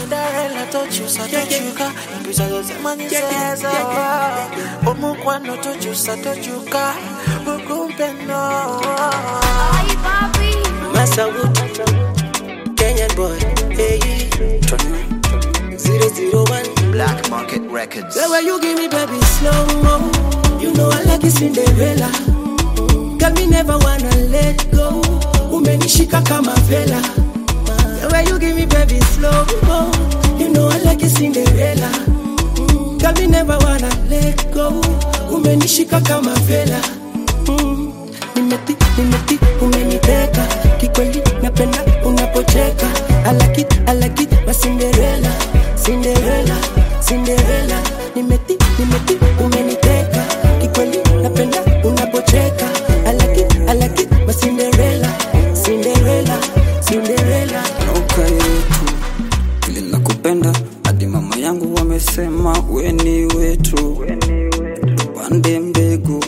Cinderella tochusa tochuka Mpisa zote manyisezo Omukwano tochusa tochuka Ukumpendo Masawood Kenyan boy Hey 001 Black Market Records. The way you give me baby slow mo You know I like it Cinderella Girl me never wanna let go Umenishika kama vela The way you give me baby slow mo You know I like it Cinderella Girl me never wanna let go Umenishika kama vela Mm. Nimeti, nimeti, umeniteka Kikweli napenda unapocheka I like it, I like it, my Cinderella Cinderella, Cinderella Nimeti, nimeti, umeniteka Kikweli napenda unapocheka I like it, I like it, my Cinderella Cinderella, Cinderella Nauka yetu vile nakupenda hadi mama yangu wamesema weni wetu tupande mbegu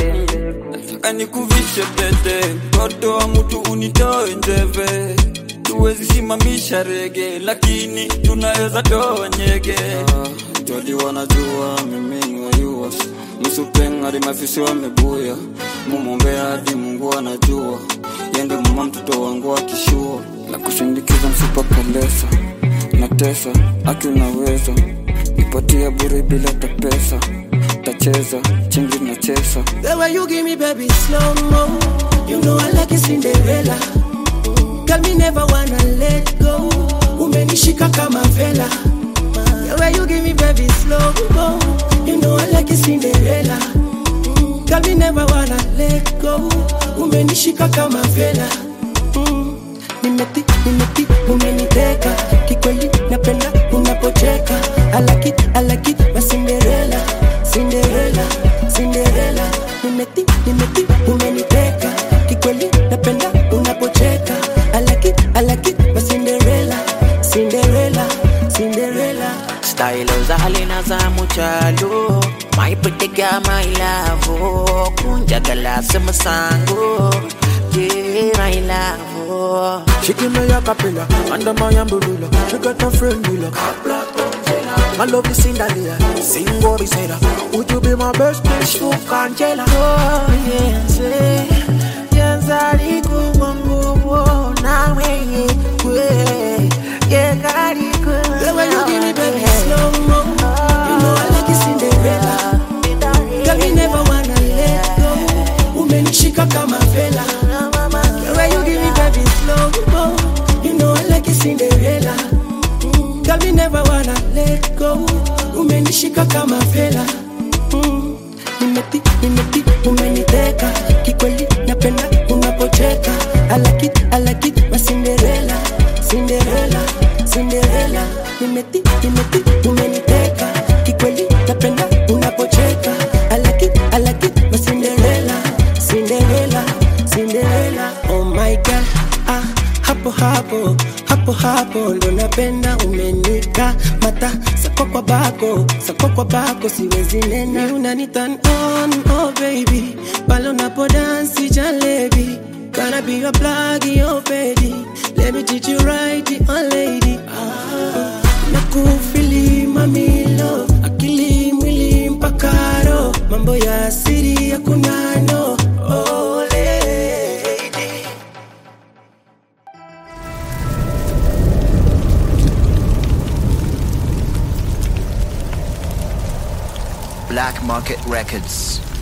nataka nikuvishe pete mtoto wa mtu unitoe njeve tuwezi simamisha rege lakini tunaweza toa nyege jodi wanajua mimi wayua msupeng hadi mafisi wamebuya mumwombea hadi mungu anajua yende mama mtoto wangu akishua na kushindikiza msupa kalesa na tesa aki unaweza nipatia bure bila tapesa tacheza chingi na chesa The way you give me baby slow mo You know I like it Cinderella Girl me never wanna let go Umenishika kama vela The way you give me baby slow mo You know I like it Cinderella Girl me never wanna let go Umenishika kama vela Mm. Nimeti, nimeti, umeniteka Kikweli napenda unapocheka I like it, I like it, my Cinderella Cinderella, Cinderella Nimeti, nimeti, umeniteka Kikweli napenda unapocheka I like it, I like it, my Cinderella Cinderella, Cinderella Style za halina za muchalo My pretty girl, my love Kunja galasa masango Yeah, my love She give me a capella under my umbrella. She got a friend Willa. My love is Cinderella. Sing what we said. Would you be my best friend? Shook Angela. Oh yes, yes, I wangu na wewe kwe. Yeah, kari kwe. The way you give me baby slow mo. You know I like it Cinderella. Girl, me never wanna let go. Umenishika kama vela. The way you give me baby slow mo. You know I like it Cinderella. Girl, me never wanna let go. Umenishika kama vela. Mm. Nimeti, nimeti, umeniteka. Kikweli napenda unapocheka. I like it, I like it, my Cinderella. Cinderella, Cinderella. Nimeti, nimeti, umeniteka. Kikweli napenda unapocheka. I like it, I like it, my Cinderella. Cinderella, Cinderella. Oh my God, ah, hapo hapo hapo hapo ndo napenda umenika mata sako kwa bako sako kwa bako siwezi nena unani turn on oh baby pale unapo dance jalebi Gonna be your plug, your baby Let me teach you right, oh lady ah, Nakufili mamilo Akili mwili mpaka roho Mambo ya siri ya kunano Oh lady Black Market Records.